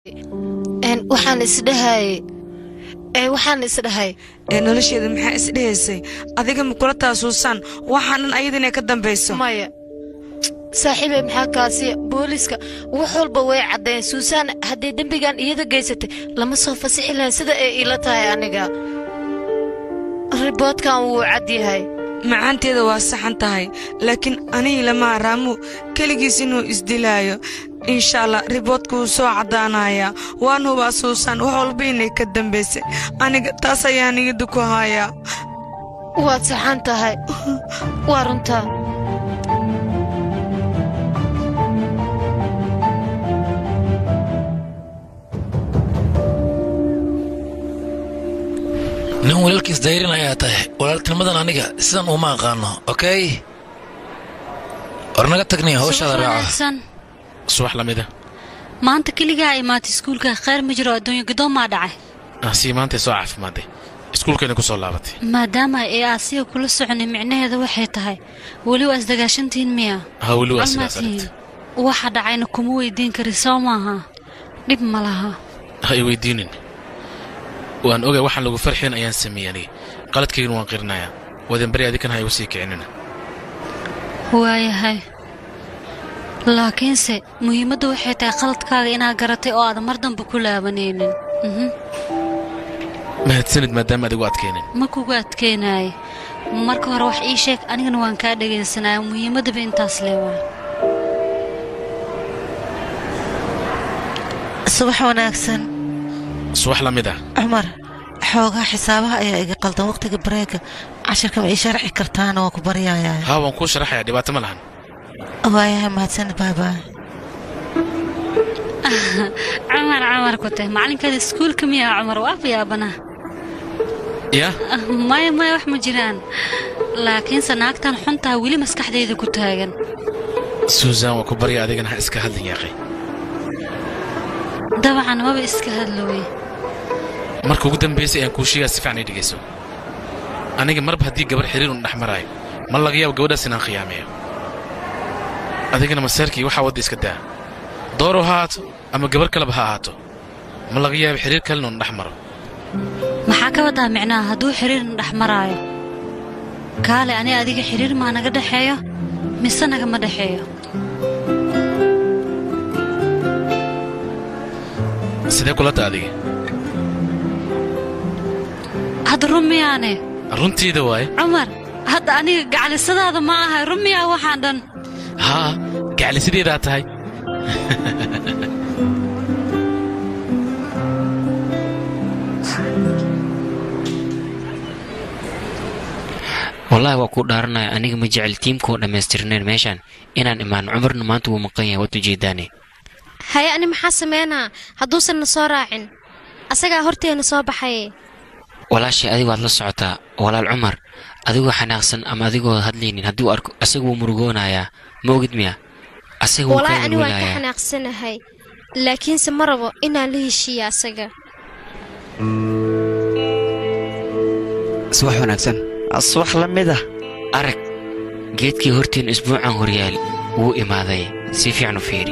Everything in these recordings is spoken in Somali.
Een, waxaan isdhahay ee waxaan isdhahay ee nolosheeda maxaa isdhehaysay adiga ma kula taasuusaan waxaan dhan ayada inay ka dambayso maya saaxiibey maxaa kaasi booliiska wax walba way caddeen suusaan haddii dembigan iyada geysatay lama soo fasixi lahayn sida ay ila tahay aniga riboodkan wuu cad yahay macaanteeda waa saxan tahay laakiin anigii lama araamu keligiis inuu isdilaayo insha allah riboodka wuu soo caddaanayaa waan hubaa suusaan wax walba inay ka dambaysay aniga taas ayaa niyadda ku hayaa waad saxan tahay waa runtaa nin walaalkiis dayrin ayaa tahay walaaltinimadan aniga sidan uma aqaano okey war naga tagnay hawshaada raaco wanaagsan subax lamida maanta keligaa imaatay iskuulka khayr ma jiro adduunyo godoon maa dhacay sii maantay soo caafimaaday iskuulkayna ku soo laabatay maadaama ay aasiya kula soconay micnaheeda waxay tahay weli waa isdagaashantihiin miya ha weli waa Almaa sidaas tihiin. aragta waxa dhacayna kuma weydiin kari soo maaha dhib ma laha ha i weydiinin waan ogay waxaan lagu farxin ayaan sameeyey aniga qaladkaygana waan qirinayaa wadan beri adikan ha igu sii kicinina waayahay laakiinse muhiimadda waxay tahay qaladkaaga inaad garatay oo aadan mar dambe ku laabanaynin Mhm. mahadsanid maadaama adigu adkeenin ma kugu adkeenaaye marka hore wax ii sheeg anigana waan kaa dhegaysanaya muhiimaddaba intaas leewaa subax wanaagsan subax la mid ah cumar xoogaa xisaabaha ayaa iga qaldan wakhtiga bareega cashirka ma ii sharci kartaana waa ku baryayaa haa waan kuu sharaxayaa dhibaato ma lahan waayahay mahadsanid baabaa camar camar ku tahay macalinkaada iskuulka miyaa cumar waa yaabana yaa maya maya wax ma jiraan laakiinse naagtan xuntaa weli maskaxdayda ku taagan suusan waa ku barya adigana ha iska hadlin yaaqay dabcan maba iska hadlowey marka ugu dambaysay ayaan kuu sheegaa si fiican ii dhegayso aniga marba haddii gabar xiriir un dhex maraayo ma laga yaabo gabadhaas inaan khiyaameeyo adigana maseerkii waxaa wadda iska daa doorow ha ahaato ama gabar kaleba ha ahaato ma laga yaabo xiriir kalena un dhex maro maxaa ka wadaa micnaha hadduu xiriirna dhex maraayo kaale ani adiga xiriir maa naga dhexeeyo mise nagama dhexeeyo sidee kula ta adiga hadda run miyaane runtiida waaye cumar hadda aniga gacalisadaada ma ahay run miyaa waxaan dhan haa gacli sideedaa tahay wallaahi waa kuu dhaaranaya aniga ma jecel tiimkoo dhammaystirnayn meeshaan inaan imaan cumarna maanta wuu maqan yahay waad ujeedaane haye ani maxaa sameynaa hadduusan na soo raacin asagaa horteena soo baxaye walaashay adiga waad la socotaa walaal cumar adigoo xanaaqsan ama adigoo hadlaynin haddii uu arko asaga wuu murugoonayaa ma ogid miya asaga wuu walaahi kaa ani waan ka welwelayaa xanaaqsanahay laakiinse ma rabo inaan la heshiiya asaga subax wanaagsan subax la mid ah arag geedkii horteen isbuucan horyaali wuu imaaday si fiican u fiiri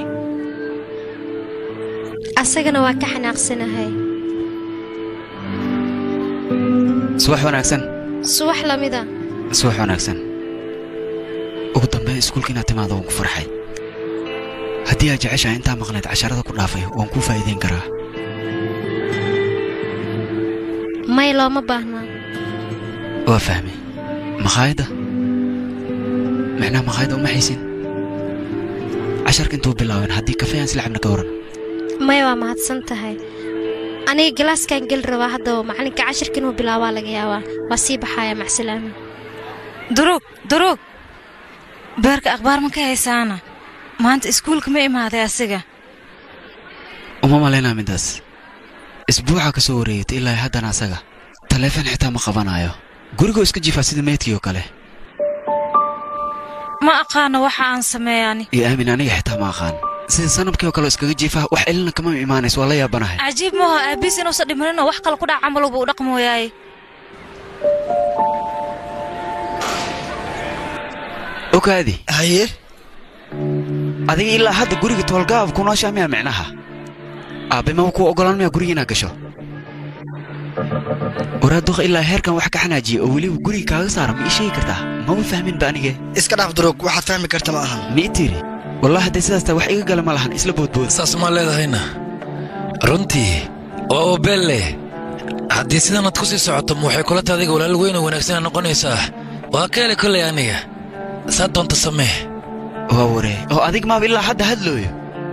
asagana waan ka xanaaqsanahay subax wanaagsan subax lamida subax wanaagsan ugu dambeyn iskuulka inaad timaado waan ku farxay haddii aad jeceshahay intaa maqnayd casharada ku dhaafay waan kuu faa'iidayn karaa may looma baahnaa waa fahmay makhaayadda macnaha makhaayadda uma haysin casharka intuu bilaabin haddii kafee aan silacabna ka waran may waa mahadsan tahay aniga galaaskan geli rabaa haddaba macalinka cashirka inuu bilaabaa laga yaabaa waa sii baxaya macsalaama duruug duruug beerka akhbaar ma ka haysaana maanta iskuulka ma imaaday asiga uma malaynaa midaas isbuuca ka soo wareegatay ilaa haddana asaga taleefon xitaa ma qabanayo gurigoo iska jiifaa sida meydkii oo kale ma aqaano waxa aan sameeyani iyo aamin aniga xitaa ma aqaan sida sanabkii oo kale oo iskaga jiifaa wax celina kama imaanayso waa la yaabanahay cajiib maaho aabiis inuusan dhimaninoo wax kale ku dhaca camaluba u dhaqmooyaaye ogaadi haye adiga ilaa hadda guriga toolgaab ku nooshaa miyaa micnaha aabbe maba kuu oggolaan maya guriga inaad gasho waraa duqa ilaa heerkan wax ka xanaajiya oo weliba guriga kaaga saara ma ii sheegi kartaa maba fahmin ba anige iska dhaaf duruug waxaad fahmi karta ma ahan ma ii tiiri wallahi haddee sidaas taa wax iga gala ma lahan isla boodbood saas maa leedahayna runtii waa obeelle haddii sidanaad ku sii socoto ma waxay kula tahay adiga walaal weyn oo wanaagsanaa noqonaysaa waa ka hele kollay aniga saa doonta samee waa waree oo adig maaba ilaa hadda hadlooyo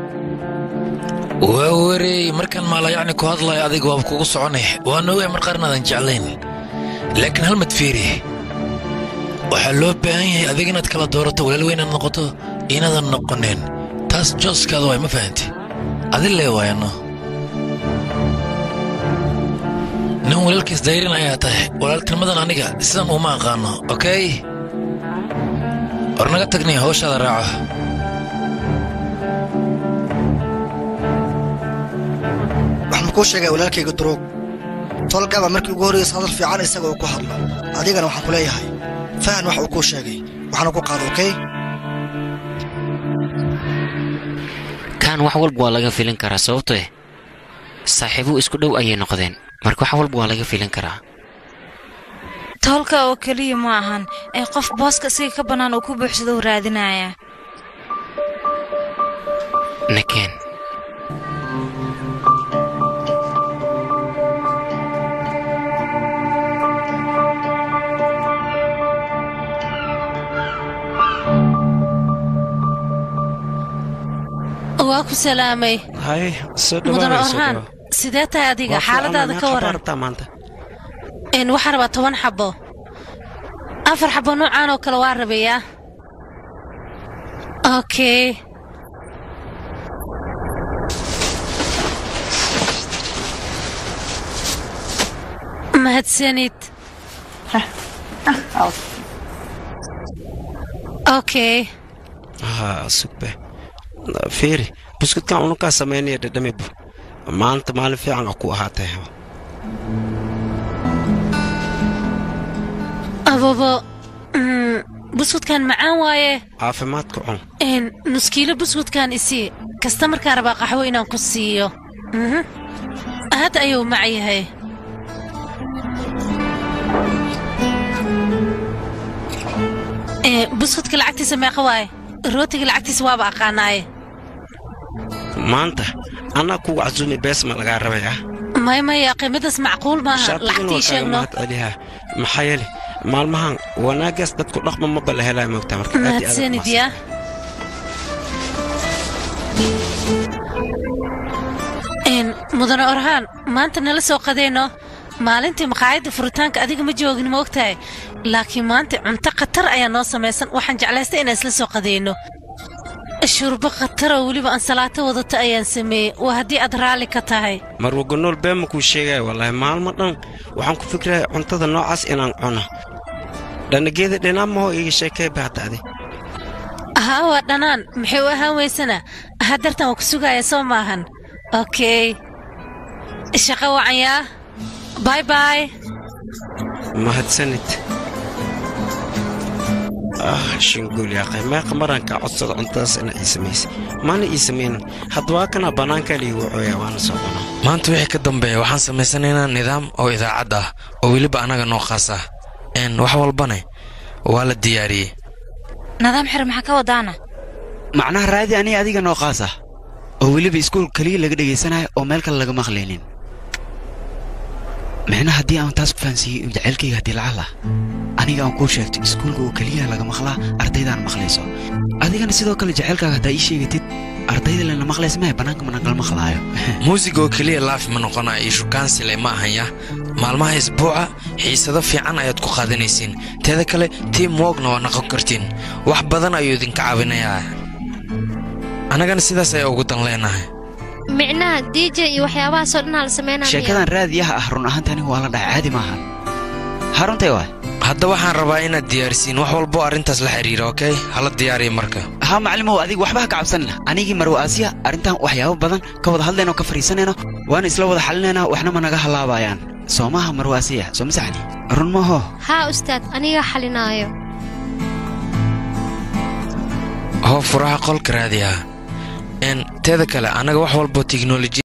waa wareey markaan maalayacni ku hadlayo adiga waaba kugu soconay waan ogahay mar qaarnaadan jeclayn laakiin hal mad fiiri waxaa loo baahan yahay adiga inaad kala doorato walaal weyn inaad noqoto inaadan noqonin taas jooskaada waay ma fahanti adi lee waayano nin walaalkiis dayrin ayaa tahay walaaltinimadan aniga sidan uma aqaano okey war naga tagnay hawshaada raaco waxaan kuu sheegay walaalkayga duruug tolgaba markii ugu horraysa hadal fiican isaga uu ku hadlo adigana waxaan ku leeyahay fahan wax uu kuu sheegay waxaana ku qaado okey kaan wax walba waa laga filin karaa sababto eh saaxiibuhu isku dhow ayay noqdeen marka wax walba waa laga filin karaa toolka oo keliya ma ahan ee qof booska isaga ka bannaan uu ku buuxsado u raadinaya nakeen waa ku salaamay hay soo mudane orhaan sidee tahay adiga xaaladaada ka waran rabtaa maanta n waxaa rabaa toban xabo afar xabo noocaan oo kale waa rabayaa okay mahadsanid okay ha sugbe fiiri buskudkan unukaa samaynaya dhadhamibu maanta maalin fiican a ku ahaatay ababo mm, buskudkan macaan waaye caafimaadka cun n nuskiilo buskudkan isii kasta markaa rabaa qaxwo inaan ku siiyo Mhm. aad ayuu mac yahay Eh, buskudka lacagtiisa meeqa waaye rootiga lacagtiisa waaba aqaanaaye maanta anaa kugu casuumi bees ma lagaa rabayaa maya maya qiimadaas macquul maaha lacagtii sheegno mahadceliha maxaa yeele maalmahan wanaagaas dadku dhaqma maba la helaa moogtaa marka aad iyo aad mahadsanid yaa n mudane orhaan maanta nala soo qadayno maalintii maqaayadda furitaanka adiga ma joogin ma ogtahay laakiin maanta cunto khatar ayaa noo samaysan waxaan jeclaystay inaan isla soo qadayno shurbo khataroo weliba ansalaato wadata ayaan sameeyey waa haddii aad raalli ka tahay marwaganool been ma kuu sheegaya wallaahi maalmo dhan waxaan ku fikraya cuntada noocaas inaan cuno dhanageeda dhinaan mahoo iga sheekee baadacdi haa waa dhanaan maxay u ahaan weysana haddartan waa ku sugaya soo maahan okey shaqo wacan yaa bay bay mahadsanid ah shinguul yaaqay meeqa maraan kaa codsada cuntadaas ina ii samaysay maana ii samaynin haddawaa kana bannaankaa liigu cooyaa waana soo cunaa maanta wixii ka dambeeya waxaan samaysanaynaa nidaam oo idaacad ah oo weliba annaga noo khaas ah n wax walbane waa la diyaariyey nadaam xir maxaa ka wadaana macnaha raadi aniga adiga noo qaas ah oo weliba iskuul keliya laga dhegaysanayo oo meel kale laga maqlaynin micnaha haddii aan taas ku fahansiiyey jacaylkayga haddii lacag lah aniga aan kuu sheegto iskuulka oo keliya laga maqlaa ardaydaan maqlayso adigana sidoo kale jacaylkaaga haddaa ii sheegatid ardayda lena maqlaysa maya bannaanka managala maqlaayo muusiga oo keliya laaf ma noqonaya iyo shukaansile ma ahanya maalmaha isbuuca xiisado fiican ayaad ku qaadanaysiin teeda kale tiim woogna waa noqon kartiin wax badan ayuu idinka caawinayaa annagana sidaas ayaa ugu dan leenahay micnaha dj iyo waxyaabahaasoo dhanaa la sameynaya sheekadan raadiyaha ah run ahaanta aniga waa la dhaca caadi maaha haruntay waay hadda waxaan rabaa inaad diyaarisiin wax walbo arrintaas la xiriira okey hala diyaariya marka haa maclimow adiga waxba ha ka cabsanina anigii marwa aasiya arrintan waxyaabo badan ka wada hadlayno ka fariisanayno waana isla wada xalinaynaa waxna ma naga halaabayaan soo maaha marwa aasiya soo masaxni run maaho haa ustaad anigaa xalinaayo hoo furaha qolka raadiyaha n teeda kale annaga wax walbo tiknoloji